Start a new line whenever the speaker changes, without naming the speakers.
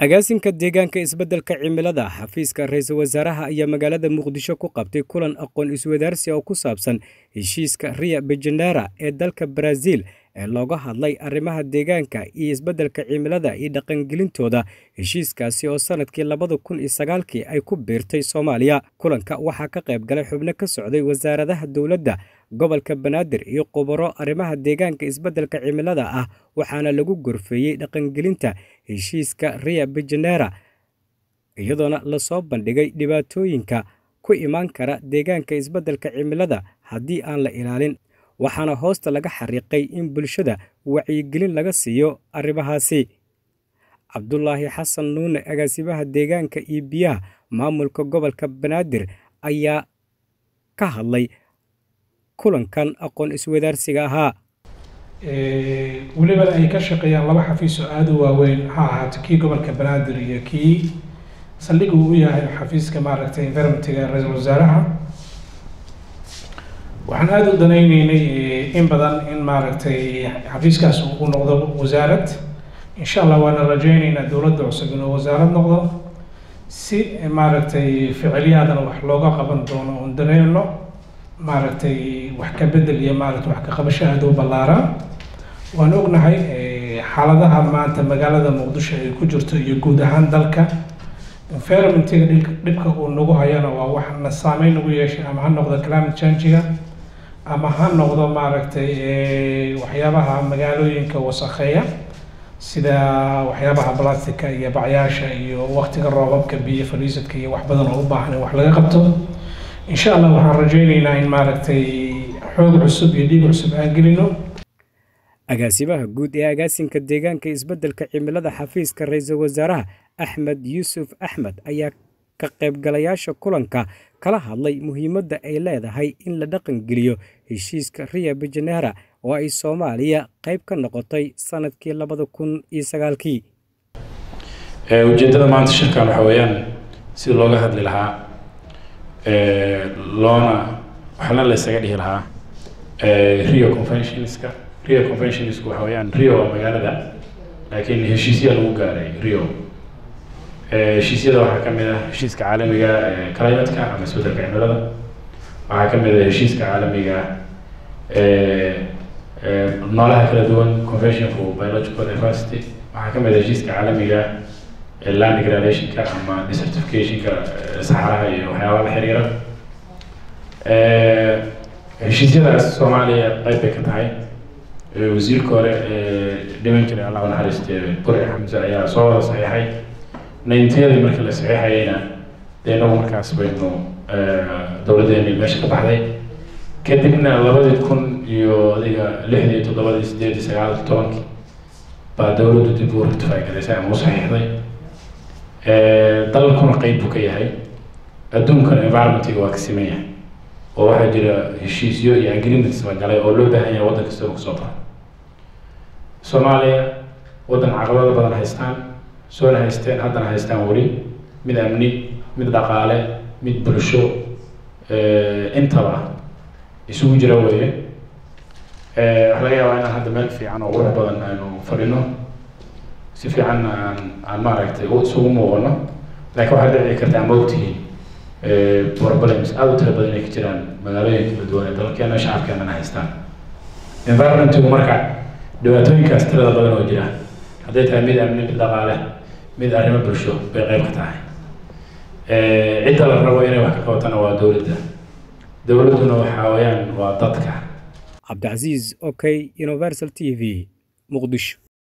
agaasinka deegaanka isbeddelka cimilada xafiiska ra-iisul wasaaraha ayaa magaalada muqdisho ku qabtay kulan aqoon iswadaarsi oo ku saabsan heshiiska rio bejenera ee dalka baraaziil ee looga hadlay arrimaha deegaanka iyo isbeddelka cimilada iyo dhaqangelintooda heshiiskaasi oo sannadkii labada kun iyo sagaalkii ay ku biirtay soomaaliya kulanka waxaa ka qayb galay xubno ka socday wasaaradaha dowladda gobolka banaadir iyo khubaro arrimaha deegaanka isbeddelka cimilada ah waxaana lagu gorfeeyey dhaqangelinta heshiiska rio bejenera iyadoona lasoo bandhigay dhibaatooyinka ku imaan kara deegaanka isbeddelka cimilada haddii aan la ilaalin waxaana hoosta laga xariiqay in bulshada wacyigelin laga siiyo arrimahaasi cabdulaahi xasan nuune agaasimaha deegaanka iyo biyaha maamulka gobolka banaadir ayaa ka hadlay kulankan aqoon iswadaarsiga ahaa
welibana ay ka shaqeeyaan laba xafiis oo aada u waaweyn ha ahaato kii gobolka banaadir iyo kii saldhig uu u yahay xafiiska maaragtay environmentiga ra-iisul wasaaraha waxaan aada u danayneynay in badan in maaragtay xafiiskaas uu noqdo wasaarad insha allah waana rajeyneynaa dowladda cusub inuu wasaarad noqdo si maaragtay ficilyaadana wax looga qaban doono oon danayno maaragtay wax ka bedel iyo maaragtay wax ka qabasho aada u ballaaran waan ognahay xaaladaha maanta magaalada muqdisho ay ku jirto iyo guud ahaan dalka environmentiga dhibka uu nagu hayana waa wax na saameyn nagu yeeshay ama ha noqdo climate changiga ama ha noqdo maaragtay waxyaabaha magaalooyinka wasakheeya sida waxyaabaha blastica iyo bacyaasha iyo waktiga roobabka biyo fariisadka iyo wax badan oo u baahan in wax laga qabto insha allah waxaan rajeyneynaa in maaragtay xoog cusub iyo dhiig cusub aan gelino
agaasimaha guud ee agaasinka deegaanka isbeddelka cimilada xafiiska ra-iisul wasaaraha axmed yuusuf axmed ayaa ka qaybgalayaasha kulanka kala hadlay muhiimadda ay leedahay in la dhaqangeliyo heshiiska rio bejenera oo ay soomaaliya qayb ka noqotay sannadkii labada kun iyo sagaalkii
ujeeddada maanta shirkan waxa weeyaan sida looga hadli lahaa loona waxna la isaga dhihi lahaa rio conventionska rio conventionisku waxa weeyaan rio waa magaalada laakiin heshiisyaa lagu gaaray rio heshiisyada waxaa ka mid ah heshiiska caalamiga climateka ama isbeddelka cimilada waxaa ka mid ah heshiiska caalamiga noolaha kala duwan convention for biological diversity waxaa ka mid ah heshiiska caalamiga land degradationka ama desertificationka saxaraha iyo waxyaabaha la xiriira heshiisyadaas soomaaliya qayb bay ka tahay wasiirka hore dhiman jiray allah naxariiste burci xamse ayaa soo wada saxiixay nayntiyadii markii la saxiixayeyna dee inagu markaas baynu dowladdeeni meesha ka baxday kadibna labadii kun iyo adiga lixdii toddobadii sideedii sagaalkii tobankii baa dowladdu dib u rectify garaysay ama u saxiixday dalkuna qeyb buu ka yahay adduunkana environmentiga waa ka siman yahay oo waxaa jira heshiisyo iyo agreements la galay oo loo baahan yahay waddan kasta uu kasoo baxo soomaaliya waddan caqabado badan haystaan soona haysteen haddana haystaan weli mid amni mid dhaqaale mid bulsho intaba isugu jira weeye waxa laga yaabaa inaan hadda meel fiican oo qurux badan aynu fadhino si fiican aan aan maaragtay isugu muuqano laakiin waxaa dhici karta ama ogtihiin problems aada u tira badan inay ka jiraan magaalooyin kala duwan ee dalkeena shacabkeenana haystaan environmentigu marka dhibaatooyinkaas tirada badan oo jira hadday tahay mid amni mid dhaqaale mid arrimo bulsho bay qayb ka tahay cidda la rabo inay wax ka qabatana waa dowladda dowladduna waxaa weeyaan waa dadka
cabdicasiis okay universal t v muqdisho